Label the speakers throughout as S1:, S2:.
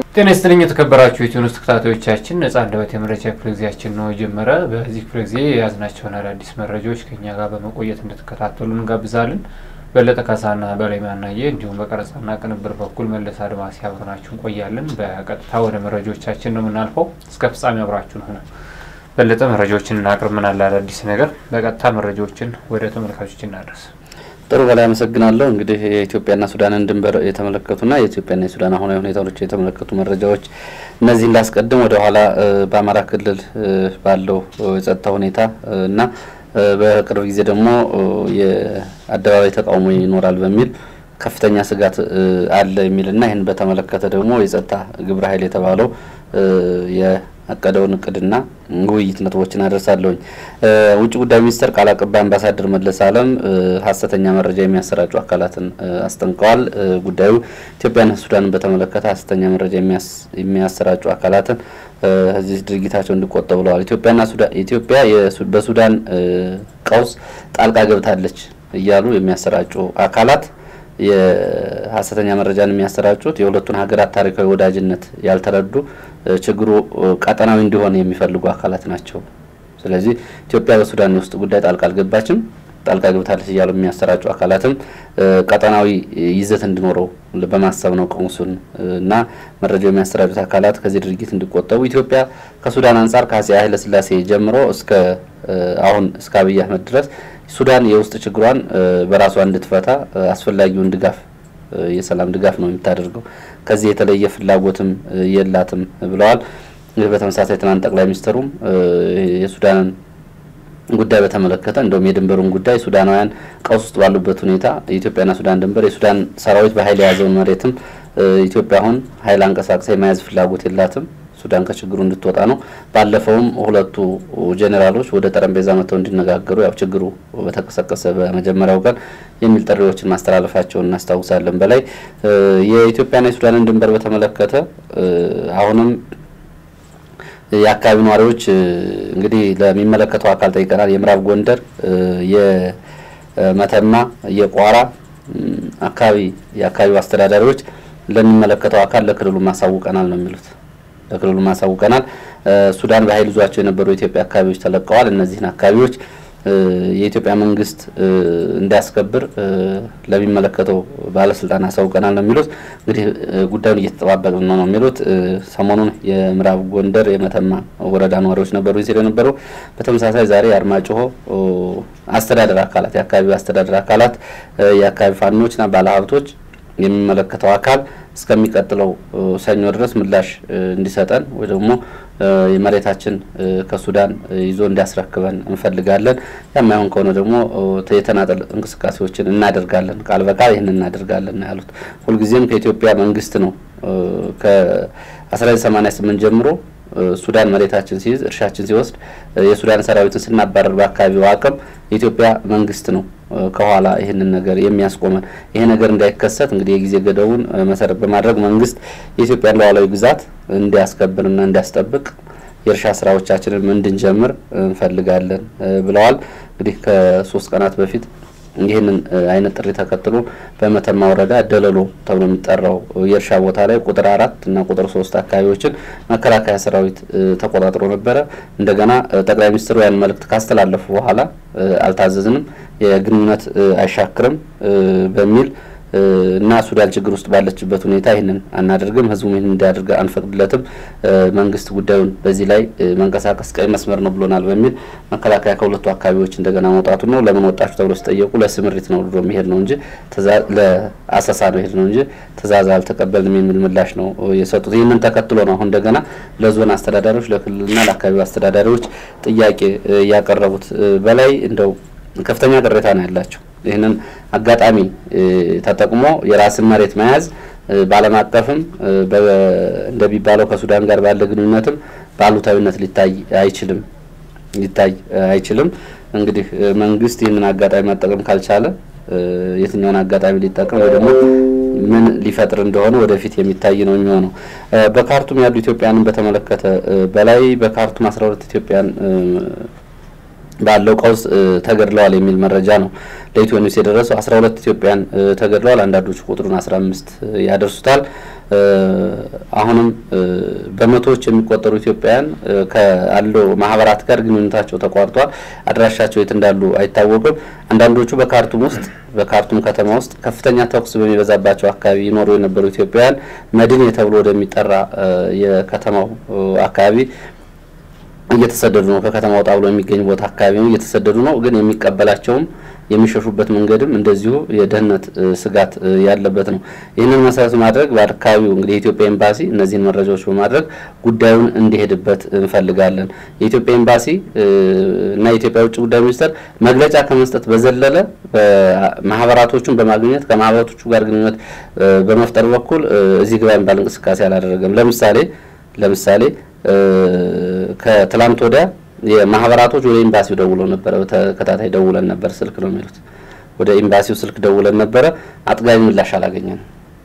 S1: ጤና ይስጥልኝ የተከበራችሁ የኢትዮኒውስ ተከታታዮቻችን ነጻ አንደበት የመረጃ ክፍለ ጊዜያችን ነው የጀመረ። በዚህ ክፍለ ጊዜ የያዝናቸውን አዳዲስ መረጃዎች ከኛ ጋር በመቆየት እንድትከታተሉ እንጋብዛለን። በለጠ ካሳና በላይ ማናየ እንዲሁም በቀረጻና ቅንብር በኩል መለስ አድማሲ አብረናችሁ እንቆያለን። በቀጥታ ወደ መረጃዎቻችን ነው የምናልፈው። እስከ ፍጻሜ አብራችሁን ሆነ። በለጠ መረጃዎችን እናቅርብ። ምን አለ አዳዲስ ነገር? በቀጥታ መረጃዎችን ወደ ተመልካቾች እናደርስ።
S2: ጥሩ በላይ አመሰግናለሁ። እንግዲህ የኢትዮጵያና ሱዳንን ድንበር የተመለከቱና የኢትዮጵያና የሱዳን አሁናዊ ሁኔታዎች የተመለከቱ መረጃዎች እነዚህ እንዳስቀድም ወደ ኋላ በአማራ ክልል ባለው የጸጥታ ሁኔታ እና በቅርብ ጊዜ ደግሞ የአደባባይ ተቃውሞ ይኖራል በሚል ከፍተኛ ስጋት አለ የሚልና ይህን በተመለከተ ደግሞ የጸጥታ ግብረ ኃይል የተባለው ያቀደውን እቅድና ውይይት ነጥቦችን አደርሳለሁኝ። ውጭ ጉዳይ ሚኒስቴር ቃል አቀባይ አምባሳደር መለስ አለም ሀሰተኛ መረጃ የሚያሰራጩ አካላትን አስጠንቀዋል። ጉዳዩ ኢትዮጵያና ሱዳንን በተመለከተ ሀሰተኛ መረጃ የሚያሰራጩ አካላትን እዚህ ድርጊታቸው እንዲቆጠቡ ብለዋል። ኢትዮጵያና ሱዳን ኢትዮጵያ በሱዳን ቀውስ ጣልቃ ገብታለች እያሉ የሚያሰራጩ አካላት የሀሰተኛ መረጃን የሚያሰራጩት የሁለቱን ሀገራት ታሪካዊ ወዳጅነት ያልተረዱ ችግሩ ቀጠናዊ እንዲሆን የሚፈልጉ አካላት ናቸው። ስለዚህ ኢትዮጵያ በሱዳን የውስጥ ጉዳይ ጣልቃ አልገባችም፣ ጣልቃ ገብታለች እያሉ የሚያሰራጩ አካላትም ቀጠናዊ ይዘት እንዲኖረው በማሰብ ነው ቀውሱን እና መረጃው የሚያሰራጩት አካላት ከዚህ ድርጊት እንዲቆጠቡ ኢትዮጵያ ከሱዳን አንጻር ከአፄ ኃይለሥላሴ ጀምሮ እስከ አሁን እስከ አብይ አህመድ ድረስ ሱዳን የውስጥ ችግሯን በራሷ እንድትፈታ አስፈላጊውን ድጋፍ የሰላም ድጋፍ ነው የምታደርገው። ከዚህ የተለየ ፍላጎትም የላትም ብለዋል። በተመሳሳይ ትናንት ጠቅላይ ሚኒስትሩም የሱዳንን ጉዳይ በተመለከተ እንደውም የድንበሩን ጉዳይ ሱዳናውያን ቀውስ ውስጥ ባሉበት ሁኔታ የኢትዮጵያና ሱዳን ድንበር የሱዳን ሰራዊት በኃይል የያዘውን መሬትም ኢትዮጵያ አሁን ኃይል አንቀሳቅሳ የመያዝ ፍላጎት የላትም ሱዳን ከችግሩ እንድትወጣ ነው። ባለፈውም ሁለቱ ጄኔራሎች ወደ ጠረጴዛ መጥተው እንዲነጋገሩ ያው ችግሩ በተቀሰቀሰ በመጀመሪያው ቀን የሚል ጥሪዎችን ማስተላለፋቸውን እናስታውሳለን። በላይ የኢትዮጵያና የሱዳንን ድንበር በተመለከተ አሁንም የአካባቢ ነዋሪዎች እንግዲህ ለሚመለከተው አካል ጠይቀናል። የምዕራብ ጎንደር፣ የመተማ፣ የቋራ አካባቢ የአካባቢው አስተዳዳሪዎች ለሚመለከተው አካል ለክልሉ ማሳውቀናል ነው የሚሉት ለክልሉ ማሳውቀናል። ሱዳን በኃይል ይዟቸው የነበሩ የኢትዮጵያ አካባቢዎች ተለቀዋል። እነዚህን አካባቢዎች የኢትዮጵያ መንግስት እንዲያስከብር ለሚመለከተው ባለስልጣን አሳውቀናል ነው የሚሉት። እንግዲህ ጉዳዩን እየተጠባበቅን ነው ነው የሚሉት። ሰሞኑን የምዕራብ ጎንደር የመተማ ወረዳ ነዋሪዎች ነበሩ ሲል የነበረው። በተመሳሳይ ዛሬ የአርማጭሆ አስተዳደር አካላት የአካባቢው አስተዳደር አካላት የአካባቢ ፋኖችና ባለሀብቶች የሚመለከተው አካል እስከሚቀጥለው ሰኞ ድረስ ምላሽ እንዲሰጠን ወይ ደግሞ የመሬታችን ከሱዳን ይዞ እንዲያስረክበን እንፈልጋለን። ያማይሆን ከሆነ ደግሞ የተናጠል እንቅስቃሴዎችን እናደርጋለን፣ ቃል በቃል ይህን እናደርጋለን ነው ያሉት። ሁልጊዜም ከኢትዮጵያ መንግስት ነው ከ1988 ጀምሮ ሱዳን መሬታችን ሲይዝ እርሻችን ሲወስድ የሱዳን ሰራዊትን ስናባረር በአካባቢው አቅም የኢትዮጵያ መንግስት ነው ከኋላ ይህንን ነገር የሚያስቆመን። ይሄ ነገር እንዳይከሰት እንግዲህ የጊዜ ገደቡን መሰረት በማድረግ መንግስት የኢትዮጵያን ሉዓላዊ ግዛት እንዲያስከብርና እንዲያስጠብቅ የእርሻ ስራዎቻችንን እንድንጀምር እንፈልጋለን ብለዋል። እንግዲህ ከሶስት ቀናት በፊት ይህንን አይነት ጥሪ ተከትሎ በመተማ ወረዳ ደለሎ ተብሎ የሚጠራው የእርሻ ቦታ ላይ ቁጥር አራት እና ቁጥር ሶስት አካባቢዎችን መከላከያ ሰራዊት ተቆጣጥሮ ነበረ። እንደገና ጠቅላይ ሚኒስትሩ ያን መልእክት ካስተላለፉ በኋላ አልታዘዝንም፣ የግንኙነት አይሻክርም በሚል እና ሱዳን ችግር ውስጥ ባለችበት ሁኔታ ይህንን አናደርግም፣ ህዝቡም ይህን እንዲያደርግ አንፈቅድለትም፣ መንግስት ጉዳዩን በዚህ ላይ መንቀሳቀስ ቀይ መስመር ነው ብሎናል በሚል መከላከያ ከሁለቱ አካባቢዎች እንደገና መውጣቱ ነው። ለምን ወጣችሁ ተብሎ ሲጠየቁ ለስምሪት ነው ብሎ የሚሄድ ነው እንጂ ለአሰሳ ነው ሄድ ነው እንጂ ትእዛዝ አልተቀበልንም የሚል ምላሽ ነው የሰጡት። ይህንን ተከትሎ ነው አሁን እንደገና ለዞን አስተዳዳሪዎች፣ ለክልልና ለአካባቢው አስተዳዳሪዎች ጥያቄ ያቀረቡት። በላይ እንደው ከፍተኛ ቅሬታ ነው ያላቸው ይህንን አጋጣሚ ተጠቅሞ የራስን መሬት መያዝ በዓለም አቀፍም እንደሚባለው ከሱዳን ጋር ባለ ግንኙነትም በአሉታዊነት ሊታይ አይችልም ሊታይ አይችልም። እንግዲህ መንግስት ይህንን አጋጣሚ መጠቀም ካልቻለ የትኛውን አጋጣሚ ሊጠቀም ወይ ደግሞ ምን ሊፈጥር እንደሆነ ወደፊት የሚታይ ነው የሚሆነው። በካርቱም ያሉ ኢትዮጵያንን በተመለከተ በላይ በካርቱም አስራ ሁለት ኢትዮጵያን ባለው ቀውስ ተገድለዋል የሚል መረጃ ነው ለኢትዮ ኒውስ የደረሰው። አስራ ሁለት ኢትዮጵያን ተገድለዋል። አንዳንዶቹ ቁጥሩን አስራ አምስት ያደርሱታል። አሁንም በመቶዎች የሚቆጠሩ ኢትዮጵያውያን ካለው ማህበራት ጋር ግንኙነታቸው ተቋርጧል። አድራሻቸው የት እንዳሉ አይታወቅም። አንዳንዶቹ በካርቱም ውስጥ በካርቱም ከተማ ውስጥ ከፍተኛ ተኩስ በሚበዛባቸው አካባቢ ይኖሩ የነበሩ ኢትዮጵያውያን መድን ተብሎ ወደሚጠራ የከተማው አካባቢ እየተሰደዱ ነው። ከከተማ ወጣ ብሎ የሚገኝ ቦታ አካባቢ ነው እየተሰደዱ ነው። ግን የሚቀበላቸውም የሚሸሹበት መንገድም እንደዚሁ የደህንነት ስጋት ያለበት ነው። ይህንን መሰረት ማድረግ በአካባቢው እንግዲህ የኢትዮጵያ ኤምባሲ እነዚህን መረጃዎች በማድረግ ጉዳዩን እንዲሄድበት እንፈልጋለን። የኢትዮጵያ ኤምባሲ እና የኢትዮጵያ ውጭ ጉዳይ ሚኒስቴር መግለጫ ከመስጠት በዘለለ ማህበራቶቹን በማግኘት ከማህበራቶቹ ጋር ግንኙነት በመፍጠር በኩል እዚህ ግባ የሚባል እንቅስቃሴ አላደረገም። ለምሳሌ ለምሳሌ ከትላንት ወዲያ የማህበራቶች ወደ ኤምባሲው ደውለው ነበረ። በተከታታይ ደውለን ነበር። ስልክ ነው የሚሉት። ወደ ኤምባሲው ስልክ ደውለን ነበረ። አጥጋቢ ምላሽ አላገኘንም።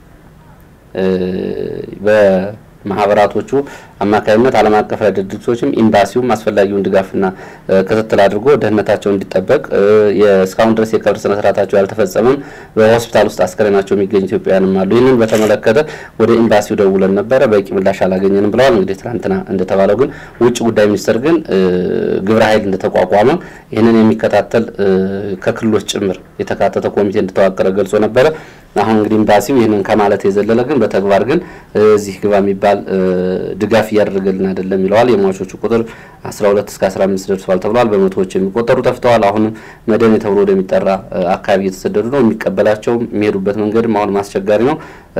S2: በማህበራቶቹ አማካኝነት ዓለም አቀፍ ድርጅቶችም ኤምባሲውም አስፈላጊውን ድጋፍና ክትትል አድርጎ ደህንነታቸው እንዲጠበቅ እስካሁን ድረስ የቀብር ስነ ስርዓታቸው ያልተፈጸመም በሆስፒታል ውስጥ አስከሬናቸው የሚገኙ ኢትዮጵያውያንም አሉ። ይህንን በተመለከተ ወደ ኤምባሲው ደውለን ነበረ፣ በቂ ምላሽ አላገኘንም ብለዋል። እንግዲህ ትናንትና እንደተባለው ግን ውጭ ጉዳይ ሚኒስቴር ግን ግብረ ኃይል እንደተቋቋመ ይህንን የሚከታተል ከክልሎች ጭምር የተካተተ ኮሚቴ እንደተዋቀረ ገልጾ ነበረ። አሁን እንግዲህ ኤምባሲው ይህንን ከማለት የዘለለ ግን በተግባር ግን እዚህ ግባ የሚባል ድጋፍ እያደረገልን አይደለም ይለዋል። የሟቾቹ ቁጥር 12 እስከ 15 ደርሷል ተብሏል። በመቶዎች የሚቆጠሩ ጠፍተዋል። አሁንም መደኔ ተብሎ ወደሚጠራ አካባቢ እየተሰደዱ ነው። የሚቀበላቸውም የሚሄዱበት መንገድም አሁንም አስቸጋሪ ነው።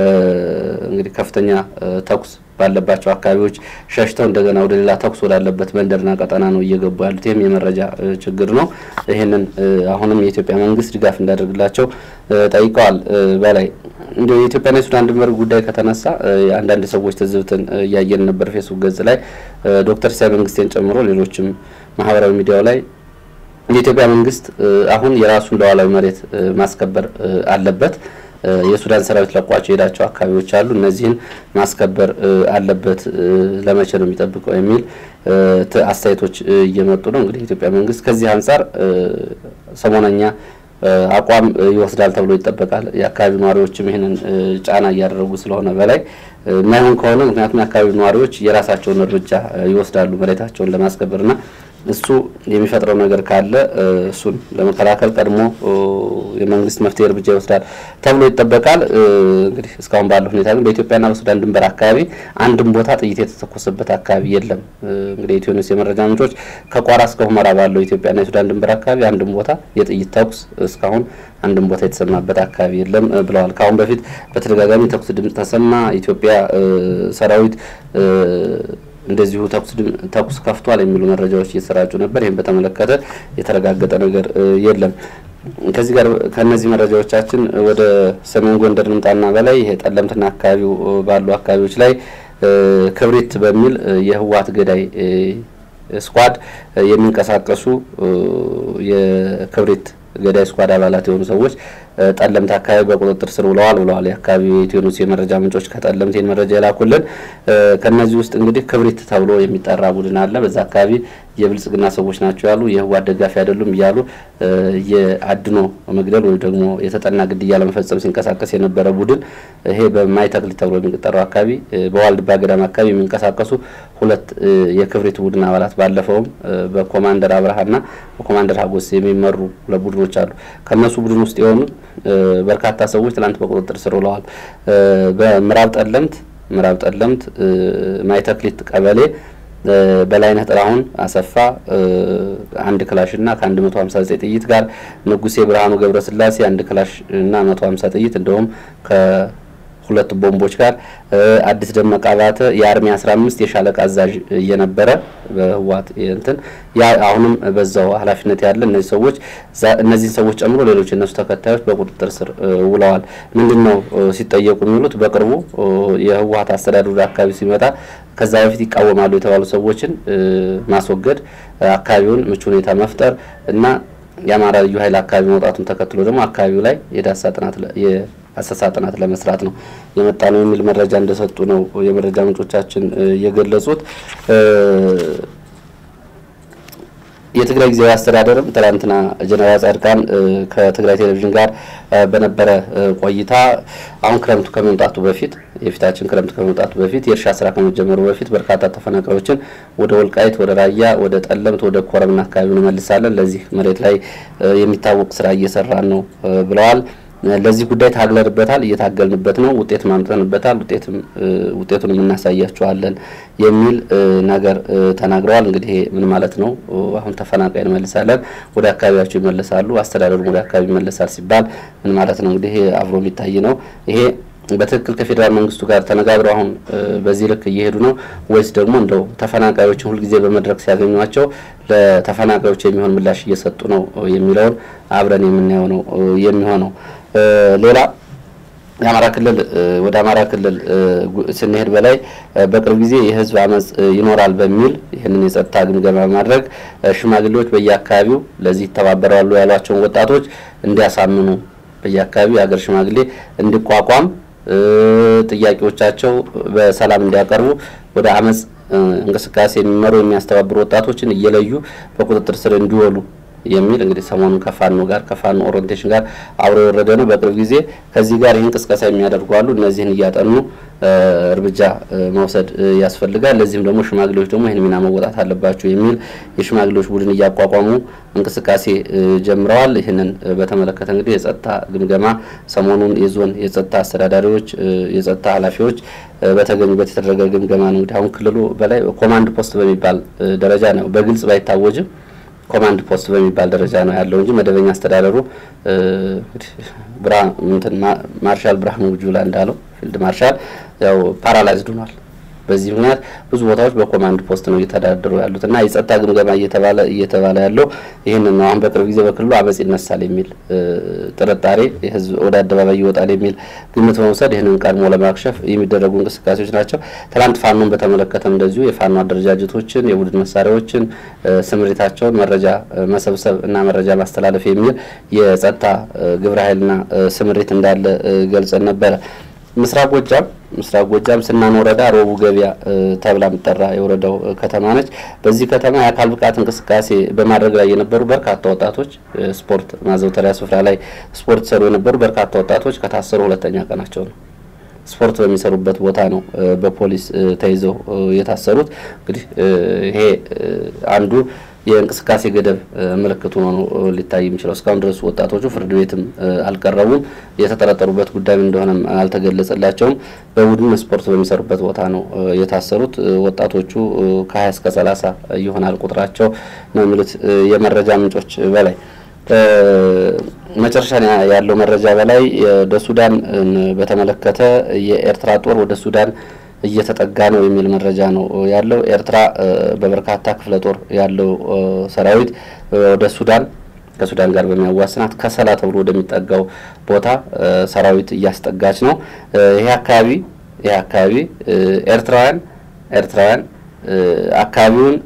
S2: እንግዲህ ከፍተኛ ተኩስ ባለባቸው አካባቢዎች ሸሽተው እንደገና ወደ ሌላ ተኩስ ወዳለበት መንደርና ቀጠና ነው እየገቡ ያሉት። ይህም የመረጃ ችግር ነው። ይህንን አሁንም የኢትዮጵያ መንግስት ድጋፍ እንዳደርግላቸው ጠይቀዋል። በላይ እንዲ የኢትዮጵያና የሱዳን ድንበር ጉዳይ ከተነሳ አንዳንድ ሰዎች ትዝብትን እያየን ነበር ፌስቡክ ገጽ ላይ ዶክተር ሲሳይ መንግስቴን ጨምሮ ሌሎችም ማህበራዊ ሚዲያው ላይ የኢትዮጵያ መንግስት አሁን የራሱን ሉዓላዊ መሬት ማስከበር አለበት የሱዳን ሰራዊት ለቋቸው የሄዳቸው አካባቢዎች አሉ። እነዚህን ማስከበር አለበት። ለመቼ ነው የሚጠብቀው የሚል አስተያየቶች እየመጡ ነው። እንግዲህ የኢትዮጵያ መንግስት ከዚህ አንጻር ሰሞነኛ አቋም ይወስዳል ተብሎ ይጠበቃል። የአካባቢው ነዋሪዎችም ይህንን ጫና እያደረጉ ስለሆነ በላይ የማይሆን ከሆነ ምክንያቱም የአካባቢው ነዋሪዎች የራሳቸውን እርምጃ ይወስዳሉ መሬታቸውን ለማስከበርና እሱ የሚፈጥረው ነገር ካለ እሱን ለመከላከል ቀድሞ የመንግስት መፍትሄ እርምጃ ይወስዳል ተብሎ ይጠበቃል። እንግዲህ እስካሁን ባለው ሁኔታ ግን በኢትዮጵያና በሱዳን ድንበር አካባቢ አንድም ቦታ ጥይት የተተኮሰበት አካባቢ የለም። እንግዲህ የኢትዮ ኒውስ የመረጃ ምንጮች ከቋራ እስከ ሁመራ ባለው የኢትዮጵያና የሱዳን ድንበር አካባቢ አንድም ቦታ የጥይት ተኩስ እስካሁን አንድም ቦታ የተሰማበት አካባቢ የለም ብለዋል። ከአሁን በፊት በተደጋጋሚ ተኩስ ድምጽ ተሰማ። ኢትዮጵያ ሰራዊት እንደዚሁ ተኩስ ከፍቷል የሚሉ መረጃዎች እየተሰራጩ ነበር። ይህም በተመለከተ የተረጋገጠ ነገር የለም። ከዚህ ጋር ከእነዚህ መረጃዎቻችን ወደ ሰሜን ጎንደር ንምጣና በላይ ይሄ ጠለምትና አካባቢው ባሉ አካባቢዎች ላይ ክብሪት በሚል የህወሓት ገዳይ ስኳድ የሚንቀሳቀሱ የክብሪት ገዳይ ስኳድ አባላት የሆኑ ሰዎች ጠለምት አካባቢ በቁጥጥር ስር ውለዋል ብለዋል የአካባቢው የኢትዮ ኒውስ የመረጃ ምንጮች ከጠለምት ይህን መረጃ የላኩልን። ከእነዚህ ውስጥ እንግዲህ ክብሪት ተብሎ የሚጠራ ቡድን አለ። በዛ አካባቢ የብልጽግና ሰዎች ናቸው ያሉ የህወሓት ደጋፊ አይደሉም እያሉ የአድኖ መግደል ወይም ደግሞ የተጠና ግድያ ለመፈጸም ሲንቀሳቀስ የነበረ ቡድን ይሄ በማይተክሊት ተብሎ የሚጠራው አካባቢ በዋልድባ ገዳም አካባቢ የሚንቀሳቀሱ ሁለት የክብሪት ቡድን አባላት ባለፈውም በኮማንደር አብርሃና በኮማንደር ሀጎስ የሚመሩ ሁለት ቡድኖች አሉ። ከእነሱ ቡድን ውስጥ የሆኑ በርካታ ሰዎች ትላንት በቁጥጥር ስር ውለዋል። በምዕራብ ጠለምት ምዕራብ ጠለምት ማይተክሊት ቀበሌ በላይነህ ጥላሁን አሰፋ አንድ ክላሽ እና ከአንድ መቶ ሀምሳ ዘጠኝ ጥይት ጋር ንጉሴ ብርሃኑ ገብረስላሴ አንድ ክላሽ እና መቶ ሀምሳ ጥይት እንዲሁም ከሁለት ቦምቦች ጋር አዲስ ደመቀ አባተ የአርሚ አስራ አምስት የሻለቃ አዛዥ እየነበረ በህወሓት እንትን ያ አሁንም በዛው ኃላፊነት ያለ እነዚህ ሰዎች እነዚህን ሰዎች ጨምሮ ሌሎች የነሱ ተከታዮች በቁጥጥር ስር ውለዋል። ምንድን ነው ሲጠየቁ የሚሉት በቅርቡ የህወሓት አስተዳደር ወደ አካባቢ ሲመጣ ከዛ በፊት ይቃወማሉ የተባሉ ሰዎችን ማስወገድ፣ አካባቢውን ምቹ ሁኔታ መፍጠር እና የአማራ ልዩ ኃይል አካባቢ መውጣቱን ተከትሎ ደግሞ አካባቢው ላይ የዳሳ ጥናት የአሰሳ ጥናት ለመስራት ነው የመጣ ነው የሚል መረጃ እንደሰጡ ነው የመረጃ ምንጮቻችን የገለጹት። የትግራይ ጊዜያዊ አስተዳደርም ትናንትና ጀነራል ጻድቃን ከትግራይ ቴሌቪዥን ጋር በነበረ ቆይታ አሁን ክረምቱ ከመምጣቱ በፊት የፊታችን ክረምቱ ከመምጣቱ በፊት የእርሻ ስራ ከመጀመሩ በፊት በርካታ ተፈናቃዮችን ወደ ወልቃይት፣ ወደ ራያ፣ ወደ ጠለምት፣ ወደ ኮረምና አካባቢ እንመልሳለን። ለዚህ መሬት ላይ የሚታወቅ ስራ እየሰራን ነው ብለዋል። ለዚህ ጉዳይ ታግለንበታል፣ እየታገልንበት ነው፣ ውጤት ማምጠንበታል፣ ውጤትም ውጤቱንም እናሳያችኋለን የሚል ነገር ተናግረዋል። እንግዲህ ምን ማለት ነው? አሁን ተፈናቃይ እንመልሳለን፣ ወደ አካባቢያቸው ይመለሳሉ፣ አስተዳደሩም ወደ አካባቢ ይመለሳል ሲባል ምን ማለት ነው? እንግዲህ አብሮ የሚታይ ነው ይሄ በትክክል ከፌዴራል መንግስቱ ጋር ተነጋግረው አሁን በዚህ ልክ እየሄዱ ነው ወይስ ደግሞ እንደው ተፈናቃዮችን ሁልጊዜ በመድረክ ሲያገኟቸው ለተፈናቃዮች የሚሆን ምላሽ እየሰጡ ነው የሚለውን አብረን የምናየው ነው የሚሆነው። ሌላ የአማራ ክልል ወደ አማራ ክልል ስንሄድ በላይ በቅርብ ጊዜ የህዝብ አመፅ ይኖራል በሚል ይህንን የጸጥታ ግምገማ በማድረግ ሽማግሌዎች በየአካባቢው ለዚህ ይተባበራሉ ያሏቸውን ወጣቶች እንዲያሳምኑ በየአካባቢው የሀገር ሽማግሌ እንዲቋቋም ጥያቄዎቻቸው በሰላም እንዲያቀርቡ ወደ አመፅ እንቅስቃሴ የሚመሩ የሚያስተባብሩ ወጣቶችን እየለዩ በቁጥጥር ስር እንዲወሉ የሚል እንግዲህ ሰሞኑን ከፋኖ ጋር ከፋኖ ኦሪንቴሽን ጋር አብሮ የወረደ ነው። በቅርብ ጊዜ ከዚህ ጋር ይህን ቅስቀሳ የሚያደርጉ አሉ። እነዚህን እያጠኑ እርምጃ መውሰድ ያስፈልጋል። ለዚህም ደግሞ ሽማግሌዎች ደግሞ ይህን ሚና መወጣት አለባቸው የሚል የሽማግሌዎች ቡድን እያቋቋሙ እንቅስቃሴ ጀምረዋል። ይህንን በተመለከተ እንግዲህ የጸጥታ ግምገማ ሰሞኑን የዞን የጸጥታ አስተዳዳሪዎች፣ የጸጥታ ኃላፊዎች በተገኙበት የተደረገ ግምገማ ነው። እንግዲህ አሁን ክልሉ በላይ ኮማንድ ፖስት በሚባል ደረጃ ነው በግልጽ ባይታወጅም ኮማንድ ፖስት በሚባል ደረጃ ነው ያለው እንጂ መደበኛ አስተዳደሩ ማርሻል ብርሃኑ ጁላ እንዳለው ፊልድ ማርሻል ያው ፓራላይዝድ ሆኗል። በዚህ ምክንያት ብዙ ቦታዎች በኮማንድ ፖስት ነው እየተዳደሩ ያሉት እና የጸጥታ ግምገማ እየተባለ እየተባለ ያለው ይህንን ነው። አሁን በቅርብ ጊዜ በክልሉ አመፅ ይነሳል የሚል ጥርጣሬ ህዝብ ወደ አደባባይ ይወጣል የሚል ግምት በመውሰድ ይህንን ቀድሞ ለማክሸፍ የሚደረጉ እንቅስቃሴዎች ናቸው። ትላንት ፋኖን በተመለከተም እንደዚሁ የፋኖ አደረጃጀቶችን፣ የቡድን መሳሪያዎችን፣ ስምሪታቸውን መረጃ መሰብሰብ እና መረጃ ማስተላለፍ የሚል የጸጥታ ግብረ ኃይልና ስምሪት እንዳለ ገልጸን ነበረ። ምስራቅ ጎጃም ምስራቅ ጎጃም ስናን ወረዳ ሮቡ ገበያ ተብላ የምጠራ የወረዳው ከተማ ነች። በዚህ ከተማ የአካል ብቃት እንቅስቃሴ በማድረግ ላይ የነበሩ በርካታ ወጣቶች ስፖርት ማዘውተሪያ ስፍራ ላይ ስፖርት ሰሩ የነበሩ በርካታ ወጣቶች ከታሰሩ ሁለተኛ ቀናቸው ነው። ስፖርት በሚሰሩበት ቦታ ነው በፖሊስ ተይዘው የታሰሩት። እንግዲህ ይሄ አንዱ የእንቅስቃሴ ገደብ ምልክት ሆኖ ነው ሊታይ የሚችለው። እስካሁን ድረስ ወጣቶቹ ፍርድ ቤትም አልቀረቡም። የተጠረጠሩበት ጉዳይ እንደሆነም አልተገለጸላቸውም። በቡድን ስፖርት በሚሰሩበት ቦታ ነው የታሰሩት። ወጣቶቹ ከሀያ እስከ ሰላሳ ይሆናል ቁጥራቸው ነው የሚሉት የመረጃ ምንጮች በላይ መጨረሻ ያለው መረጃ በላይ ወደ ሱዳን በተመለከተ የኤርትራ ጦር ወደ ሱዳን እየተጠጋ ነው የሚል መረጃ ነው ያለው። ኤርትራ በበርካታ ክፍለ ጦር ያለው ሰራዊት ወደ ሱዳን ከሱዳን ጋር በሚያዋስናት ከሰላ ተብሎ ወደሚጠጋው ቦታ ሰራዊት እያስጠጋች ነው። ይሄ አካባቢ ይሄ አካባቢ ኤርትራውያን ኤርትራውያን አካባቢውን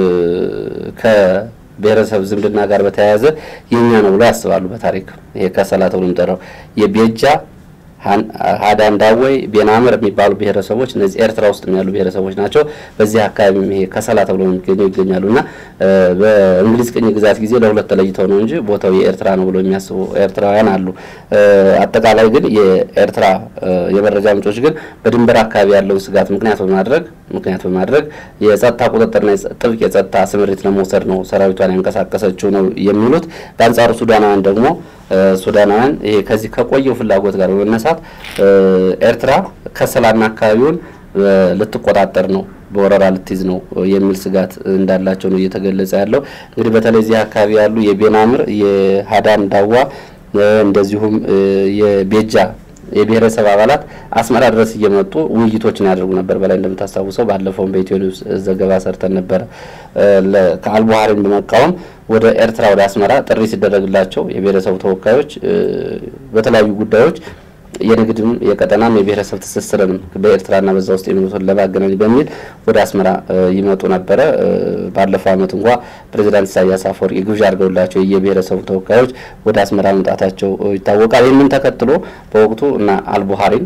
S2: ከብሔረሰብ ዝምድና ጋር በተያያዘ የኛ ነው ብሎ ያስባሉ። በታሪክ ይሄ ከሰላ ተብሎ የሚጠራው የቤጃ ሀዳንዳወይ ቤናምር የሚባሉ ብሔረሰቦች እነዚህ ኤርትራ ውስጥ ያሉ ብሔረሰቦች ናቸው። በዚህ አካባቢ ይሄ ከሰላ ተብሎ የሚገኘው ይገኛሉ እና በእንግሊዝ ቅኝ ግዛት ጊዜ ለሁለት ተለይተው ነው እንጂ ቦታው የኤርትራ ነው ብሎ የሚያስቡ ኤርትራውያን አሉ። አጠቃላይ ግን የኤርትራ የመረጃ ምንጮች ግን በድንበር አካባቢ ያለውን ስጋት ምክንያት በማድረግ ምክንያት በማድረግ የጸጥታ ቁጥጥርና ጥብቅ የጸጥታ ስምሪት ለመውሰድ ነው ሰራዊቷን ያንቀሳቀሰችው ነው የሚሉት። በአንጻሩ ሱዳናውያን ደግሞ ሱዳናውያን ይሄ ከዚህ ከቆየው ፍላጎት ጋር በመነሳት ኤርትራ ከሰላና አካባቢውን ልትቆጣጠር ነው በወረራ ልትይዝ ነው የሚል ስጋት እንዳላቸው ነው እየተገለጸ ያለው። እንግዲህ በተለይ እዚህ አካባቢ ያሉ የቤናምር የሀዳን ዳዋ እንደዚሁም የቤጃ የብሔረሰብ አባላት አስመራ ድረስ እየመጡ ውይይቶችን ያደርጉ ነበር። በላይ እንደምታስታውሰው ባለፈውም በኢትዮ ኒውስ ዘገባ ሰርተን ነበረ። ከአልቡሃሪን በመቃወም ወደ ኤርትራ ወደ አስመራ ጥሪ ሲደረግላቸው የብሔረሰቡ ተወካዮች በተለያዩ ጉዳዮች የንግድም የቀጠናም የብሔረሰብ ትስስርንም በኤርትራና በዛ ውስጥ የሚሉትን ለማገናኝ በሚል ወደ አስመራ ይመጡ ነበረ። ባለፈው ዓመት እንኳ ፕሬዚዳንት ኢሳያስ አፈወርቂ ግብዣ አድርገውላቸው የብሔረሰቡ ተወካዮች ወደ አስመራ መምጣታቸው ይታወቃል። ይህንን ተከትሎ በወቅቱ እና አልቡሃሪን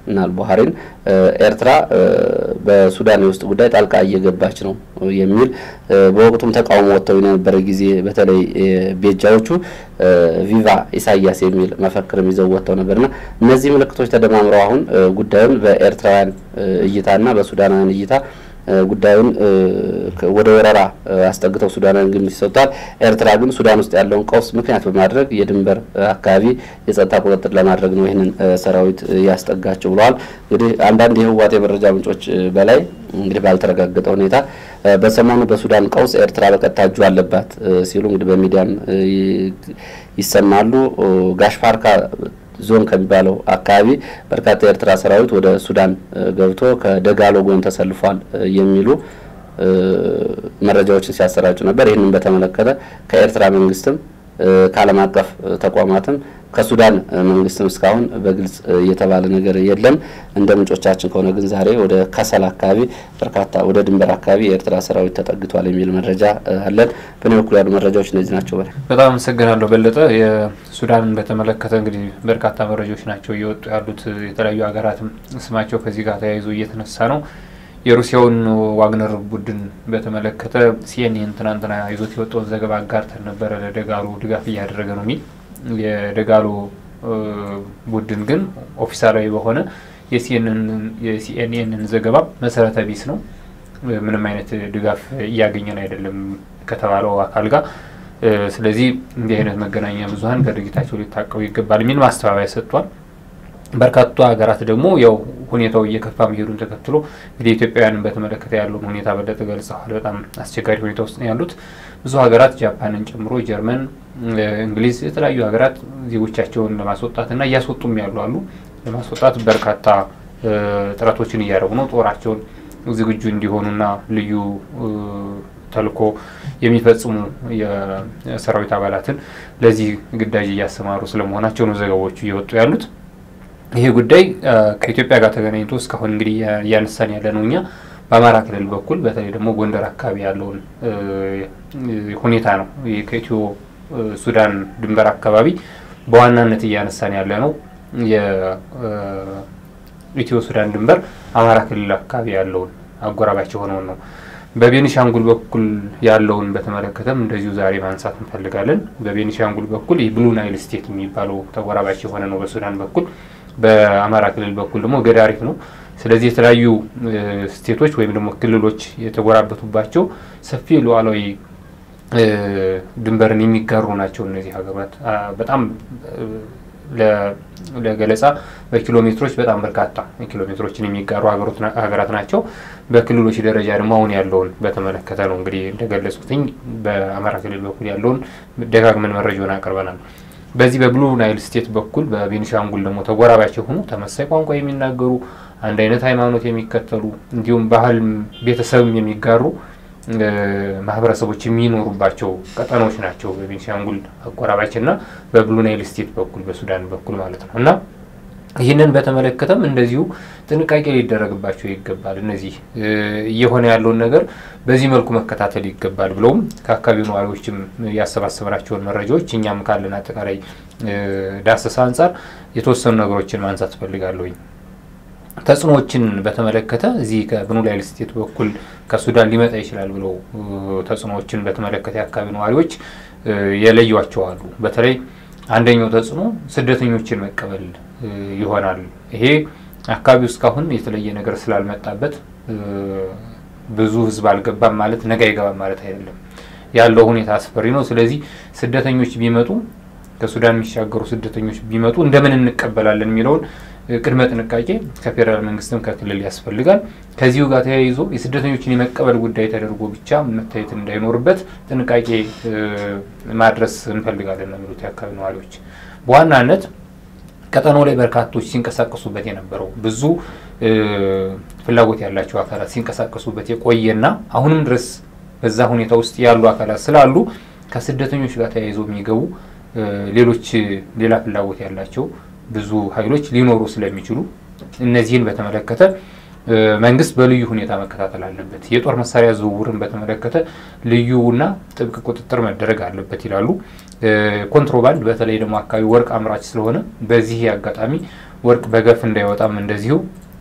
S2: ናል ባህሬን ኤርትራ በሱዳን የውስጥ ጉዳይ ጣልቃ እየገባች ነው የሚል በወቅቱም ተቃውሞ ወጥተው የነበረ ጊዜ በተለይ ቤጃዎቹ ቪቫ ኢሳያስ የሚል መፈክርም ይዘው ወጥተው ነበርና እነዚህ ምልክቶች ተደማምረው አሁን ጉዳዩን በኤርትራውያን እይታና በሱዳናውያን እይታ ጉዳዩን ወደ ወረራ አስጠግተው ሱዳናውያን ግምት ይሰጡታል። ኤርትራ ግን ሱዳን ውስጥ ያለውን ቀውስ ምክንያት በማድረግ የድንበር አካባቢ የጸጥታ ቁጥጥር ለማድረግ ነው ይህንን ሰራዊት ያስጠጋቸው ብለዋል። እንግዲህ አንዳንድ የህወሓት የመረጃ ምንጮች በላይ እንግዲህ ባልተረጋገጠ ሁኔታ በሰሞኑ በሱዳን ቀውስ ኤርትራ በቀጥታ እጁ አለባት ሲሉ እንግዲህ በሚዲያም ይሰማሉ። ጋሽፓርካ ዞን ከሚባለው አካባቢ በርካታ የኤርትራ ሰራዊት ወደ ሱዳን ገብቶ ከደጋሎ ጎን ተሰልፏል የሚሉ መረጃዎችን ሲያሰራጩ ነበር። ይህንን በተመለከተ ከኤርትራ መንግስትም ከዓለም አቀፍ ተቋማትም ከሱዳን መንግስትም እስካሁን በግልጽ የተባለ ነገር የለም። እንደ ምንጮቻችን ከሆነ ግን ዛሬ ወደ ከሰል አካባቢ በርካታ ወደ ድንበር አካባቢ የኤርትራ ሰራዊት ተጠግቷል የሚል መረጃ አለን። በእኔ በኩል ያሉ መረጃዎች እነዚህ ናቸው። በላይ
S1: በጣም አመሰግናለሁ በለጠ። የሱዳንን በተመለከተ እንግዲህ በርካታ መረጃዎች ናቸው እየወጡ ያሉት። የተለያዩ ሀገራትም ስማቸው ከዚህ ጋር ተያይዞ እየተነሳ ነው። የሩሲያውን ዋግነር ቡድን በተመለከተ ሲኤንኤን ትናንትና ይዞት የወጣውን ዘገባ አጋርተን ነበረ። ለደጋሉ ድጋፍ እያደረገ ነው የሚል የደጋሎ ቡድን ግን ኦፊሳላዊ በሆነ የሲኤንኤንን ዘገባ መሰረተ ቢስ ነው፣ ምንም አይነት ድጋፍ እያገኘን አይደለም ከተባለው አካል ጋር። ስለዚህ እንዲህ አይነት መገናኛ ብዙኃን ከድርጊታቸው ሊታቀቡ ይገባል የሚል ማስተባበያ ሰጥቷል። በርካታ ሀገራት ደግሞ ያው ሁኔታው እየከፋ መሄዱን ተከትሎ እንግዲህ ኢትዮጵያውያንን በተመለከተ ያለውን ሁኔታ በለጠ ገልጸዋል። በጣም አስቸጋሪ ሁኔታ ውስጥ ነው ያሉት ብዙ ሀገራት ጃፓንን ጨምሮ ጀርመን፣ እንግሊዝ፣ የተለያዩ ሀገራት ዜጎቻቸውን ለማስወጣትና እያስወጡም ያሉ አሉ። ለማስወጣት በርካታ ጥረቶችን እያደረጉ ነው። ጦራቸውን ዝግጁ እንዲሆኑና ልዩ ተልኮ የሚፈጽሙ የሰራዊት አባላትን ለዚህ ግዳጅ እያሰማሩ ስለመሆናቸው ነው ዘገባዎቹ እየወጡ ያሉት። ይሄ ጉዳይ ከኢትዮጵያ ጋር ተገናኝቶ እስካሁን እንግዲህ እያነሳን ያለ ነው እኛ በአማራ ክልል በኩል በተለይ ደግሞ ጎንደር አካባቢ ያለውን ሁኔታ ነው። ከኢትዮ ሱዳን ድንበር አካባቢ በዋናነት እያነሳን ያለ ነው። የኢትዮ ሱዳን ድንበር አማራ ክልል አካባቢ ያለውን አጎራባች የሆነውን ነው። በቤኒሻንጉል በኩል ያለውን በተመለከተም እንደዚሁ ዛሬ ማንሳት እንፈልጋለን። በቤኒሻንጉል በኩል የብሉ ናይል ስቴት የሚባለው ተጎራባች የሆነ ነው በሱዳን በኩል በአማራ ክልል በኩል ደግሞ ገዳሪፍ ነው። ስለዚህ የተለያዩ ስቴቶች ወይም ደግሞ ክልሎች የተጎራበቱባቸው ሰፊ ሉዓላዊ ድንበርን የሚጋሩ ናቸው። እነዚህ ሀገራት በጣም ለገለጻ በኪሎ ሜትሮች በጣም በርካታ ኪሎ ሜትሮችን የሚጋሩ ሀገራት ናቸው። በክልሎች ደረጃ ደግሞ አሁን ያለውን በተመለከተ ነው እንግዲህ እንደገለጽኩትኝ በአማራ ክልል በኩል ያለውን ደጋግመን መረጃውን አቅርበናል። በዚህ በብሉ ናይል ስቴት በኩል በቤኒሻንጉል ደግሞ ተጎራባች የሆኑ ተመሳይ ቋንቋ የሚናገሩ አንድ አይነት ሃይማኖት የሚከተሉ እንዲሁም ባህል ቤተሰብም የሚጋሩ ማህበረሰቦች የሚኖሩባቸው ቀጠናዎች ናቸው። በቤኒሻንጉል አጎራባች እና በብሉ ናይል ስቴት በኩል በሱዳን በኩል ማለት ነው እና ይህንን በተመለከተም እንደዚሁ ጥንቃቄ ሊደረግባቸው ይገባል። እነዚህ እየሆነ ያለውን ነገር በዚህ መልኩ መከታተል ይገባል ብለውም ከአካባቢው ነዋሪዎችም ያሰባሰብናቸውን መረጃዎች እኛም ካለን አጠቃላይ ዳሰሳ አንጻር የተወሰኑ ነገሮችን ማንሳት እፈልጋለሁኝ። ተጽዕኖዎችን በተመለከተ እዚህ ከብሉ ናይል ስቴት በኩል ከሱዳን ሊመጣ ይችላል ብለው ተጽዕኖዎችን በተመለከተ የአካባቢ ነዋሪዎች የለዩዋቸው አሉ። በተለይ አንደኛው ተጽዕኖ ስደተኞችን መቀበል ይሆናል። ይሄ አካባቢው እስካሁን የተለየ ነገር ስላልመጣበት ብዙ ሕዝብ አልገባም ማለት ነገ አይገባም ማለት አይደለም። ያለው ሁኔታ አስፈሪ ነው። ስለዚህ ስደተኞች ቢመጡ ከሱዳን የሚሻገሩ ስደተኞች ቢመጡ እንደምን እንቀበላለን የሚለውን ቅድመ ጥንቃቄ ከፌዴራል መንግስትም ከክልል ያስፈልጋል። ከዚሁ ጋር ተያይዞ የስደተኞችን የመቀበል ጉዳይ ተደርጎ ብቻ መታየት እንዳይኖርበት ጥንቃቄ ማድረስ እንፈልጋለን ነው የሚሉት የአካባቢ ነዋሪዎች። በዋናነት ቀጠናው ላይ በርካቶች ሲንቀሳቀሱበት የነበረው ብዙ ፍላጎት ያላቸው አካላት ሲንቀሳቀሱበት የቆየና አሁንም ድረስ በዛ ሁኔታ ውስጥ ያሉ አካላት ስላሉ ከስደተኞች ጋር ተያይዘው የሚገቡ ሌሎች ሌላ ፍላጎት ያላቸው ብዙ ኃይሎች ሊኖሩ ስለሚችሉ እነዚህን በተመለከተ መንግስት በልዩ ሁኔታ መከታተል አለበት። የጦር መሳሪያ ዝውውርን በተመለከተ ልዩና ጥብቅ ቁጥጥር መደረግ አለበት ይላሉ። ኮንትሮባንድ በተለይ ደግሞ አካባቢ ወርቅ አምራች ስለሆነ በዚህ አጋጣሚ ወርቅ በገፍ እንዳይወጣም እንደዚሁ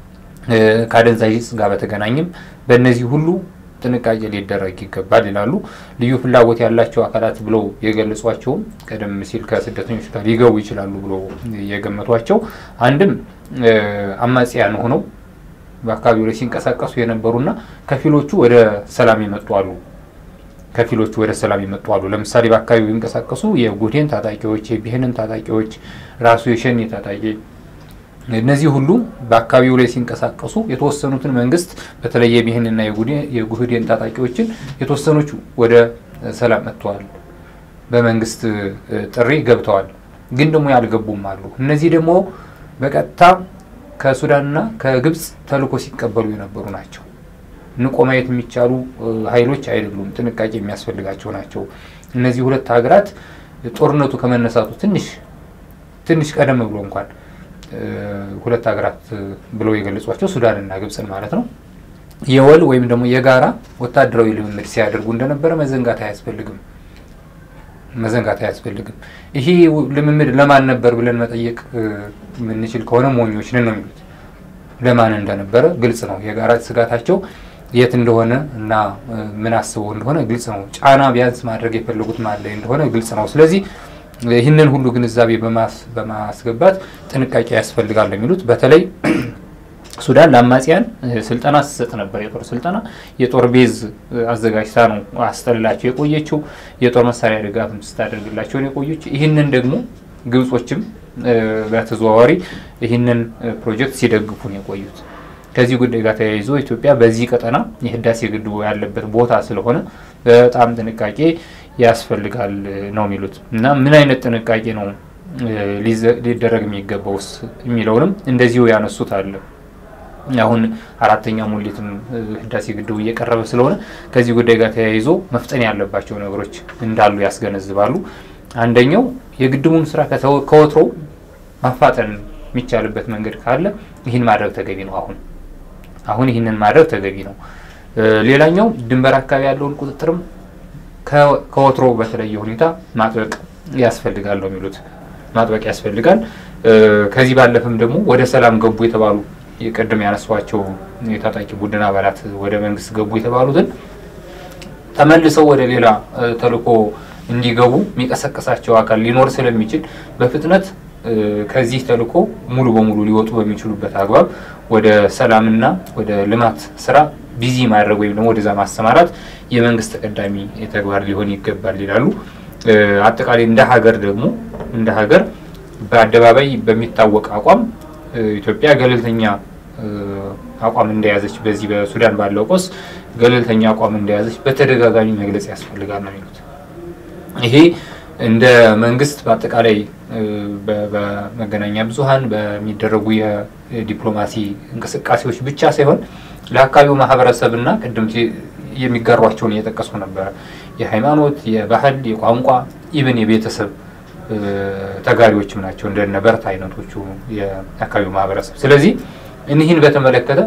S1: ከአደንዛዥ ዕፅ ጋር በተገናኘም በእነዚህ ሁሉ ጥንቃቄ ሊደረግ ይገባል ይላሉ። ልዩ ፍላጎት ያላቸው አካላት ብለው የገለጿቸውም ቀደም ሲል ከስደተኞች ጋር ሊገቡ ይችላሉ ብለው የገመቷቸው አንድም አማጽያን ሆነው በአካባቢው ላይ ሲንቀሳቀሱ የነበሩና ከፊሎቹ ወደ ሰላም የመጡ አሉ። ከፊሎቹ ወደ ሰላም የመጡ አሉ። ለምሳሌ በአካባቢው የሚንቀሳቀሱ የጉዴን ታጣቂዎች፣ የቢሄንን ታጣቂዎች፣ ራሱ የሸኔ ታጣቂ እነዚህ ሁሉ በአካባቢው ላይ ሲንቀሳቀሱ የተወሰኑትን መንግስት በተለይ የቢሄንና የጉህዴን ታጣቂዎችን የተወሰኖቹ ወደ ሰላም መጥተዋል፣ በመንግስት ጥሪ ገብተዋል። ግን ደግሞ ያልገቡም አሉ። እነዚህ ደግሞ በቀጥታ ከሱዳንና ከግብጽ ተልዕኮ ሲቀበሉ የነበሩ ናቸው። ንቆ ማየት የሚቻሉ ኃይሎች አይደሉም። ጥንቃቄ የሚያስፈልጋቸው ናቸው። እነዚህ ሁለት ሀገራት ጦርነቱ ከመነሳቱ ትንሽ ትንሽ ቀደም ብሎ እንኳን ሁለት ሀገራት ብለው የገለጿቸው ሱዳንና ግብጽን ማለት ነው የወል ወይም ደግሞ የጋራ ወታደራዊ ልምምድ ሲያደርጉ እንደነበረ መዘንጋት አያስፈልግም መዘንጋት አያስፈልግም። ይሄ ልምምድ ለማን ነበር ብለን መጠየቅ የምንችል ከሆነ ሞኞች ነን ነው የሚሉት። ለማን እንደነበረ ግልጽ ነው። የጋራ ስጋታቸው የት እንደሆነ እና ምን አስበው እንደሆነ ግልጽ ነው። ጫና ቢያንስ ማድረግ የፈለጉት ማለ እንደሆነ ግልጽ ነው። ስለዚህ ይህንን ሁሉ ግንዛቤ በማስገባት ጥንቃቄ ያስፈልጋል የሚሉት በተለይ ሱዳን ለአማጽያን ስልጠና ስትሰጥ ነበር። የጦር ስልጠና የጦር ቤዝ አዘጋጅታ ነው አስጠልላቸው የቆየችው። የጦር መሳሪያ ድጋፍም ስታደርግላቸውን የቆየች። ይህንን ደግሞ ግብጾችም በተዘዋዋሪ ይህንን ፕሮጀክት ሲደግፉ ነው የቆዩት። ከዚህ ጉዳይ ጋር ተያይዞ ኢትዮጵያ በዚህ ቀጠና የህዳሴ ግድቡ ያለበት ቦታ ስለሆነ በጣም ጥንቃቄ ያስፈልጋል ነው የሚሉት እና ምን አይነት ጥንቃቄ ነው ሊደረግ የሚገባውስ የሚለውንም እንደዚሁ ያነሱት አለ። አሁን አራተኛ ሙሌትም ህዳሴ ግድቡ እየቀረበ ስለሆነ ከዚህ ጉዳይ ጋር ተያይዞ መፍጠን ያለባቸው ነገሮች እንዳሉ ያስገነዝባሉ። አንደኛው የግድቡን ስራ ከወትሮው ማፋጠን የሚቻልበት መንገድ ካለ ይህን ማድረግ ተገቢ ነው። አሁን አሁን ይህንን ማድረግ ተገቢ ነው። ሌላኛው ድንበር አካባቢ ያለውን ቁጥጥርም ከወትሮ በተለየ ሁኔታ ማጥበቅ ያስፈልጋል ነው የሚሉት። ማጥበቅ ያስፈልጋል። ከዚህ ባለፈም ደግሞ ወደ ሰላም ገቡ የተባሉ የቀደም ያነሷቸው የታጣቂ ቡድን አባላት ወደ መንግስት ገቡ የተባሉትን ተመልሰው ወደ ሌላ ተልዕኮ እንዲገቡ የሚቀሰቀሳቸው አካል ሊኖር ስለሚችል በፍጥነት ከዚህ ተልዕኮ ሙሉ በሙሉ ሊወጡ በሚችሉበት አግባብ ወደ ሰላምና ወደ ልማት ስራ ቢዚ ማድረግ ወይም ደግሞ ወደዛ ማሰማራት የመንግስት ተቀዳሚ ተግባር ሊሆን ይገባል ይላሉ። አጠቃላይ እንደ ሀገር ደግሞ እንደ ሀገር በአደባባይ በሚታወቅ አቋም ኢትዮጵያ ገለልተኛ አቋም እንደያዘች በዚህ በሱዳን ባለው ቆስ ገለልተኛ አቋም እንደያዘች በተደጋጋሚ መግለጽ ያስፈልጋል ነው የሚሉት። ይሄ እንደ መንግስት በአጠቃላይ በመገናኛ ብዙኃን በሚደረጉ የዲፕሎማሲ እንቅስቃሴዎች ብቻ ሳይሆን ለአካባቢው ማህበረሰብና ቅድም የሚጋሯቸውን እየጠቀሱ ነበረ። የሃይማኖት፣ የባህል፣ የቋንቋ ኢብን የቤተሰብ ተጋሪዎችም ናቸው እንደነ በርታ አይነቶቹ የአካባቢው ማህበረሰብ። ስለዚህ እኒህን በተመለከተ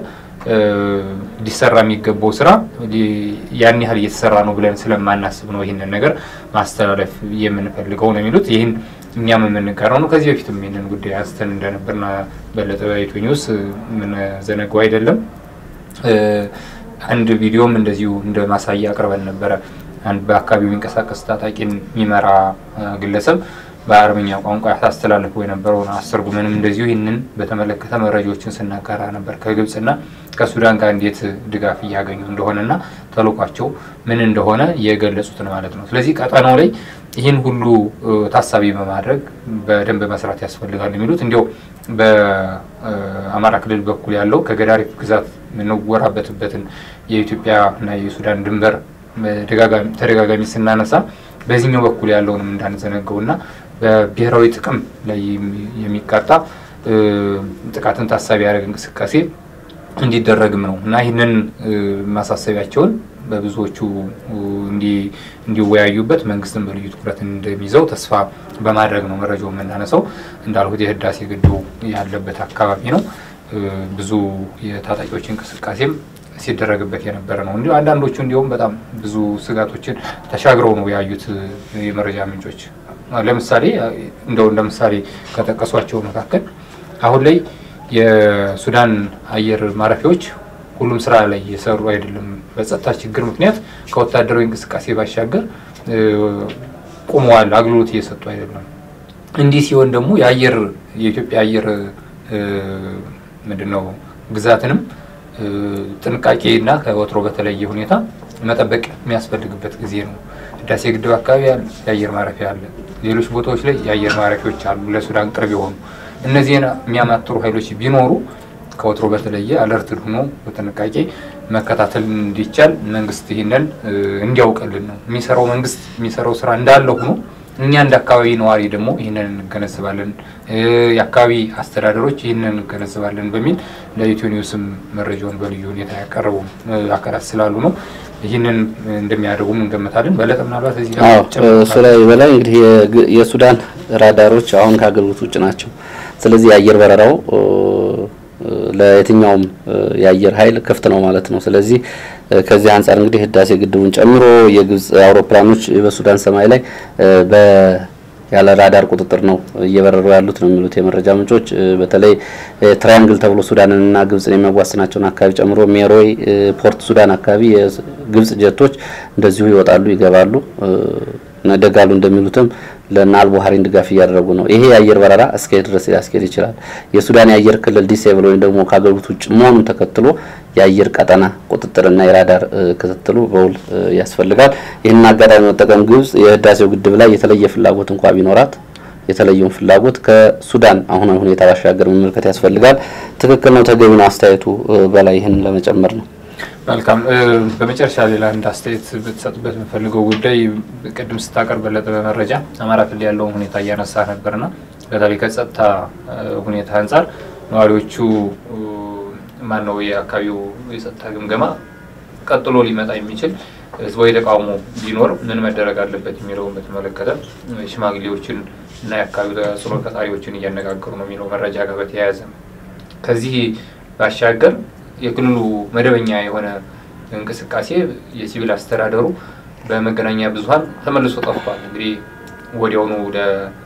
S1: ሊሰራ የሚገባው ስራ ያን ያህል እየተሰራ ነው ብለን ስለማናስብ ነው ይህንን ነገር ማስተላለፍ የምንፈልገው ነው የሚሉት። ይህን እኛም የምንጋራው ነው። ከዚህ በፊትም ይህንን ጉዳይ አንስተን እንደነበርና በለጠ በኢትዮ ኒውስ የምንዘነገው አይደለም። አንድ ቪዲዮም እንደዚሁ እንደ ማሳያ አቅርበን ነበረ። አንድ በአካባቢው የሚንቀሳቀስ ታጣቂን የሚመራ ግለሰብ በአረብኛ ቋንቋ ያስተላልፈው የነበረውን አስተርጉመንም እንደዚሁ ይህንን በተመለከተ መረጃዎችን ስናጋራ ነበር። ከግብጽና ከሱዳን ጋር እንዴት ድጋፍ እያገኙ እንደሆነና ተልኳቸው ምን እንደሆነ የገለጹትን ማለት ነው። ስለዚህ ቀጠናው ላይ ይህን ሁሉ ታሳቢ በማድረግ በደንብ መስራት ያስፈልጋል የሚሉት እንዲያው በአማራ ክልል በኩል ያለው ከገዳሪፍ ግዛት የምንወራበትበትን የኢትዮጵያና የሱዳን ድንበር ተደጋጋሚ ስናነሳ በዚህኛው በኩል ያለውንም እንዳንዘነገውና በብሔራዊ ጥቅም ላይ የሚቃጣ ጥቃትን ታሳቢ ያደረገ እንቅስቃሴ እንዲደረግም ነው እና ይህንን ማሳሰቢያቸውን በብዙዎቹ እንዲወያዩበት መንግስትን በልዩ ትኩረት እንደሚይዘው ተስፋ በማድረግ ነው መረጃው የምናነሳው። እንዳልሁት የህዳሴ ግድቡ ያለበት አካባቢ ነው። ብዙ የታጣቂዎች እንቅስቃሴም ሲደረግበት የነበረ ነው። እንዲሁ አንዳንዶቹ እንዲሁም በጣም ብዙ ስጋቶችን ተሻግረው ነው ያዩት የመረጃ ምንጮች። ለምሳሌ እንደው እንደ ምሳሌ ከጠቀሷቸው መካከል አሁን ላይ የሱዳን አየር ማረፊያዎች ሁሉም ስራ ላይ እየሰሩ አይደለም። በጸጥታ ችግር ምክንያት ከወታደራዊ እንቅስቃሴ ባሻገር ቆመዋል፣ አገልግሎት እየሰጡ አይደለም። እንዲህ ሲሆን ደግሞ የአየር የኢትዮጵያ አየር ምንድን ነው ግዛትንም ጥንቃቄና ከወትሮ በተለየ ሁኔታ መጠበቅ የሚያስፈልግበት ጊዜ ነው። ህዳሴ ግድብ አካባቢ ያለ የአየር ማረፊያ አለ። ሌሎች ቦታዎች ላይ የአየር ማረፊያዎች አሉ፣ ለሱዳን ቅርብ የሆኑ እነዚህን የሚያማትሩ ኃይሎች ቢኖሩ ከወትሮ በተለየ አለርትድ ሆኖ በጥንቃቄ መከታተል እንዲቻል መንግስት ይህንን እንዲያውቅልን ነው የሚሰራው። መንግስት የሚሰራው ስራ እንዳለ ሆኖ እኛ እንደ አካባቢ ነዋሪ ደግሞ ይህንን እንገነዘባለን፣ የአካባቢ አስተዳደሮች ይህንን እንገነዘባለን በሚል ለኢትዮ ኒውስም መረጃውን በልዩ ሁኔታ ያቀረቡ አካላት ስላሉ ነው ይህንን እንደሚያደርጉም እንገምታለን። በለጠ ምናልባት እዚህ
S2: እሱ ላይ በላይ እንግዲህ የሱዳን ራዳሮች አሁን ከአገልግሎት ውጭ ናቸው። ስለዚህ የአየር በረራው ለየትኛውም የአየር ኃይል ክፍት ነው ማለት ነው። ስለዚህ ከዚህ አንጻር እንግዲህ ህዳሴ ግድቡን ጨምሮ የግብጽ አውሮፕላኖች በሱዳን ሰማይ ላይ በ ያለ ራዳር ቁጥጥር ነው እየበረሩ ያሉት ነው የሚሉት የመረጃ ምንጮች። በተለይ ትራያንግል ተብሎ ሱዳንንና ግብጽን የሚያዋስናቸውን አካባቢ ጨምሮ ሜሮይ፣ ፖርት ሱዳን አካባቢ የግብጽ ጀቶች እንደዚሁ ይወጣሉ፣ ይገባሉ። ደጋሉ እንደሚሉትም ለና አልቡሃሪን ድጋፍ እያደረጉ ነው። ይሄ የአየር በረራ እስከ ድረስ ሊያስኬድ ይችላል። የሱዳን የአየር ክልል ዲሴብል ወይም ደግሞ ከአገልግሎት ውጭ መሆኑን ተከትሎ የአየር ቀጠና ቁጥጥርና የራዳር ክትትሉ በውል ያስፈልጋል። ይህንን አጋጣሚ መጠቀም ግብጽ የህዳሴው ግድብ ላይ የተለየ ፍላጎት እንኳ ቢኖራት የተለየውን ፍላጎት ከሱዳን አሁናዊ ሁኔታ ባሻገር መመልከት ያስፈልጋል። ትክክል ነው፣ ተገቢ ነው አስተያየቱ በላይ ይህን ለመጨመር ነው።
S1: መልካም። በመጨረሻ ሌላ አንድ አስተያየት ብትሰጡበት የምፈልገው ጉዳይ ቅድም ስታቀርብ በለጠ በመረጃ አማራ ክልል ያለውን ሁኔታ እያነሳ ነበርና በተለይ ከጸጥታ ሁኔታ አንጻር ነዋሪዎቹ ማን ነው የአካባቢው የጸጥታ ግምገማ ቀጥሎ ሊመጣ የሚችል ህዝባዊ ተቃውሞ ቢኖር ምን መደረግ አለበት የሚለውን በተመለከተ ሽማግሌዎችን እና የአካባቢው ተጽዕኖ ፈጣሪዎችን እያነጋገሩ ነው የሚለው መረጃ ጋር በተያያዘ ከዚህ ባሻገር የክልሉ መደበኛ የሆነ እንቅስቃሴ የሲቪል አስተዳደሩ በመገናኛ ብዙኃን ተመልሶ ጠፍቷል። እንግዲህ ወዲያውኑ ወደ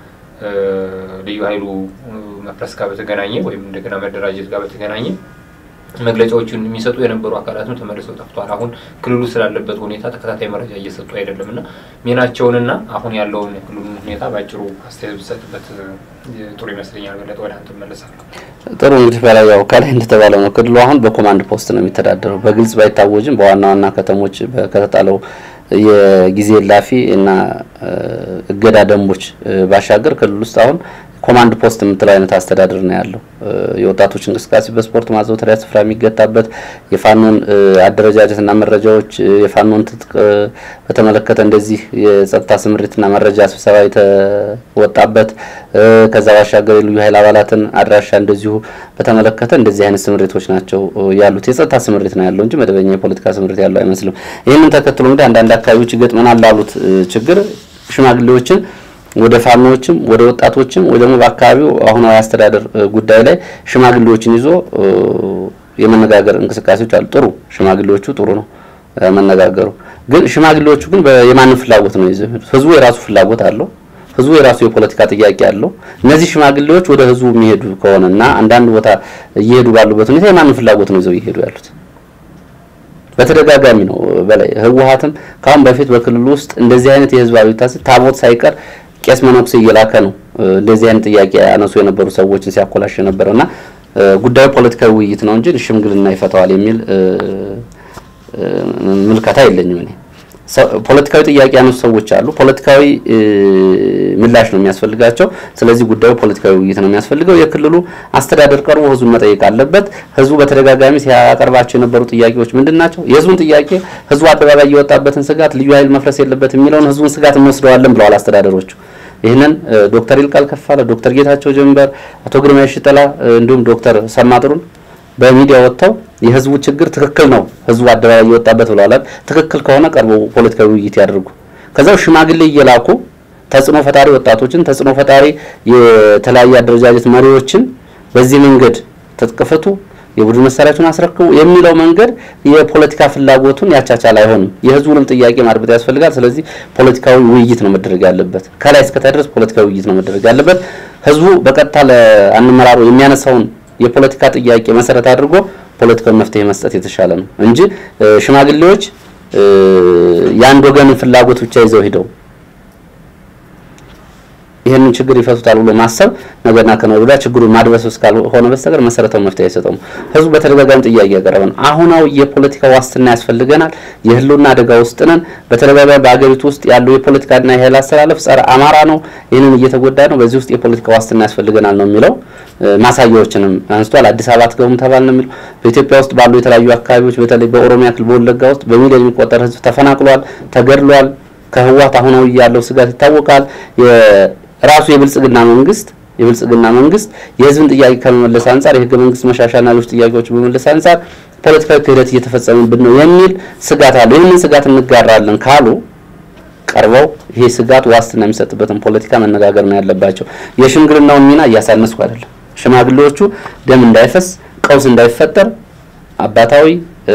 S1: ልዩ ኃይሉ መፍረስ ጋር በተገናኘ ወይም እንደገና መደራጀት ጋር በተገናኘ መግለጫዎችን የሚሰጡ የነበሩ አካላትም ተመልሰው ጠፍቷል። አሁን ክልሉ ስላለበት ሁኔታ ተከታታይ መረጃ እየሰጡ አይደለም እና ሚናቸውንና አሁን ያለውን የክልሉን ሁኔታ በአጭሩ አስተያየት ብሰጥበት ጥሩ ይመስለኛል። በለጠ ወደ አንተ እመለሳለሁ።
S2: ጥሩ እንግዲህ በላይ ያው ከላይ እንደተባለው ነው። ክልሉ አሁን በኮማንድ ፖስት ነው የሚተዳደረው። በግልጽ ባይታወጅም በዋና ዋና ከተሞች ከተጣለው የጊዜ ላፊ እና እገዳ ደንቦች ባሻገር ክልል ውስጥ አሁን ኮማንድ ፖስት የምትለው አይነት አስተዳደር ነው ያለው። የወጣቶች እንቅስቃሴ በስፖርት ማዘውተሪያ ስፍራ የሚገታበት የፋኖን አደረጃጀትና መረጃዎች የፋኖን ትጥቅ በተመለከተ እንደዚህ የጸጥታ ስምሪትና መረጃ ስብሰባ የተወጣበት ከዛ ባሻገር የልዩ ኃይል አባላትን አድራሻ እንደዚሁ በተመለከተ እንደዚህ አይነት ስምሪቶች ናቸው ያሉት። የጸጥታ ስምሪት ነው ያለው እንጂ መደበኛ የፖለቲካ ስምሪት ያለው አይመስልም። ይህንን ተከትሎ እንግዲህ አንዳንድ አካባቢዎች ይገጥመናል ላሉት ችግር ሽማግሌዎችን ወደ ፋኖዎችም ወደ ወጣቶችም ወይ ደግሞ በአካባቢው አሁናዊ አስተዳደር ጉዳይ ላይ ሽማግሌዎችን ይዞ የመነጋገር እንቅስቃሴዎች አሉ። ጥሩ ሽማግሌዎቹ ጥሩ ነው መነጋገሩ። ግን ሽማግሌዎቹ ግን የማንን ፍላጎት ነው ይዘው? ህዝቡ የራሱ ፍላጎት አለው። ህዝቡ የራሱ የፖለቲካ ጥያቄ አለው። እነዚህ ሽማግሌዎች ወደ ህዝቡ የሚሄዱ ከሆነ እና አንዳንድ ቦታ እየሄዱ ባሉበት ሁኔታ የማንን ፍላጎት ነው ይዘው እየሄዱ ያሉት? በተደጋጋሚ ነው በላይ ህወሓትም ከአሁን በፊት በክልሉ ውስጥ እንደዚህ አይነት የህዝባዊ ታቦት ሳይቀር ቄስ መነኩሴ እየላከ ነው እንደዚህ አይነት ጥያቄ ያነሱ የነበሩ ሰዎችን ሲያኮላሽ የነበረው እና ጉዳዩ ፖለቲካዊ ውይይት ነው እንጂ ሽምግልና ይፈታዋል የሚል ምልከታ የለኝም እኔ። ፖለቲካዊ ጥያቄ ያነሱ ሰዎች አሉ። ፖለቲካዊ ምላሽ ነው የሚያስፈልጋቸው። ስለዚህ ጉዳዩ ፖለቲካዊ ውይይት ነው የሚያስፈልገው። የክልሉ አስተዳደር ቀርቦ ህዝቡን መጠየቅ አለበት። ህዝቡ በተደጋጋሚ ሲያቀርባቸው የነበሩ ጥያቄዎች ምንድን ናቸው? የህዝቡን ጥያቄ ህዝቡ አደባባይ የወጣበትን ስጋት ልዩ ኃይል መፍረስ የለበት የሚለውን ህዝቡን ስጋት እንወስደዋለን ብለዋል አስተዳደሮቹ። ይህንን ዶክተር ይልቃል ከፋለ፣ ዶክተር ጌታቸው ጀንበር፣ አቶ ግርማ ሽጠላ እንዲሁም ዶክተር ሰማጥሩን በሚዲያ ወጥተው የህዝቡ ችግር ትክክል ነው፣ ህዝቡ አደባባይ የወጣበት ብለዋል። ትክክል ከሆነ ቀርበው ፖለቲካዊ ውይይት ያደርጉ። ከዛው ሽማግሌ እየላኩ ተጽዕኖ ፈጣሪ ወጣቶችን፣ ተጽዕኖ ፈጣሪ የተለያየ አደረጃጀት መሪዎችን በዚህ መንገድ ትጥቅ ፍቱ፣ የቡድን መሳሪያችሁን አስረክቡ የሚለው መንገድ የፖለቲካ ፍላጎቱን ያቻቻል አይሆንም። የህዝቡንም ጥያቄ ማድመጥ ያስፈልጋል። ስለዚህ ፖለቲካዊ ውይይት ነው መደረግ ያለበት። ከላይ እስከታች ድረስ ፖለቲካዊ ውይይት ነው መደረግ ያለበት። ህዝቡ በቀጥታ ለአመራሩ የሚያነሳውን የፖለቲካ ጥያቄ መሰረት አድርጎ ፖለቲካዊ መፍትሄ መስጠት የተሻለ ነው እንጂ ሽማግሌዎች የአንድ ወገንን ፍላጎት ብቻ ይዘው ሂደው ይህንን ችግር ይፈቱታል ብሎ ማሰብ ነገርና ከነገ ወዲያ ችግሩን ማድበስበስ ካልሆነ በስተቀር መሰረታዊ መፍትሄ አይሰጠውም። ህዝቡ በተደጋጋሚ ጥያቄ ያቀረበ ነው። አሁናዊ የፖለቲካ ዋስትና ያስፈልገናል። የህልውና አደጋ ውስጥ ነን። በተደጋጋሚ በሀገሪቱ ውስጥ ያለው የፖለቲካና የኃይል አስተላለፍ ጸረ አማራ ነው። ይህንን እየተጎዳ ነው። በዚህ ውስጥ የፖለቲካ ዋስትና ያስፈልገናል ነው የሚለው። ማሳያዎችንም አንስቷል። አዲስ አበባ አትገቡም ተባል ነው የሚለው። በኢትዮጵያ ውስጥ ባሉ የተለያዩ አካባቢዎች በተለይ በኦሮሚያ ክልል በወለጋ ውስጥ በሚሊዮን የሚቆጠር ህዝብ ተፈናቅሏል፣ ተገድሏል። ከህወሓት አሁናዊ ያለው ስጋት ይታወቃል። ራሱ የብልጽግና መንግስት የብልጽግና መንግስት የህዝብን ጥያቄ ከመመለስ አንጻር የህገ መንግስት መሻሻልና ሌሎች ጥያቄዎች በመመለስ አንጻር ፖለቲካዊ ክህደት እየተፈጸመብን ነው የሚል ስጋት አለ። ይህንን ስጋት እንጋራለን ካሉ ቀርበው ይሄ ስጋት ዋስትና የሚሰጥበትን ፖለቲካ መነጋገር ነው ያለባቸው። የሽምግልናውን ሚና እያሳነስኩ አይደለም። ሽማግሌዎቹ ደም እንዳይፈስ፣ ቀውስ እንዳይፈጠር አባታዊ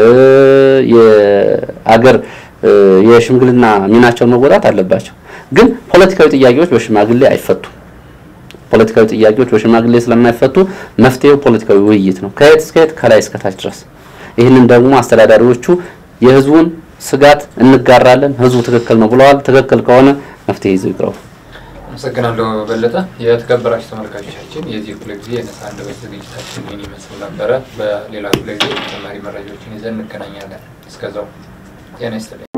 S2: የአገር የሽምግልና ሚናቸውን መወጣት አለባቸው። ግን ፖለቲካዊ ጥያቄዎች በሽማግሌ አይፈቱም። ፖለቲካዊ ጥያቄዎች በሽማግሌ ስለማይፈቱ መፍትሄው ፖለቲካዊ ውይይት ነው፣ ከየት እስከ የት ከላይ እስከታች ድረስ። ይህንን ደግሞ አስተዳዳሪዎቹ የህዝቡን ስጋት እንጋራለን፣ ህዝቡ ትክክል ነው ብለዋል። ትክክል ከሆነ መፍትሄ ይዘው ይቅረቡ።
S1: አመሰግናለሁ በለጠ። የተከበራችሁ ተመልካቾቻችን የዚህ ክፍለ ጊዜ የነጻ አንደበት ዝግጅታችን ይህን ይመስል ነበረ። በሌላ ክፍለ ጊዜ ተጨማሪ መረጃዎችን ይዘን እንገናኛለን። እስከዛው ጤና ይስጥልኝ።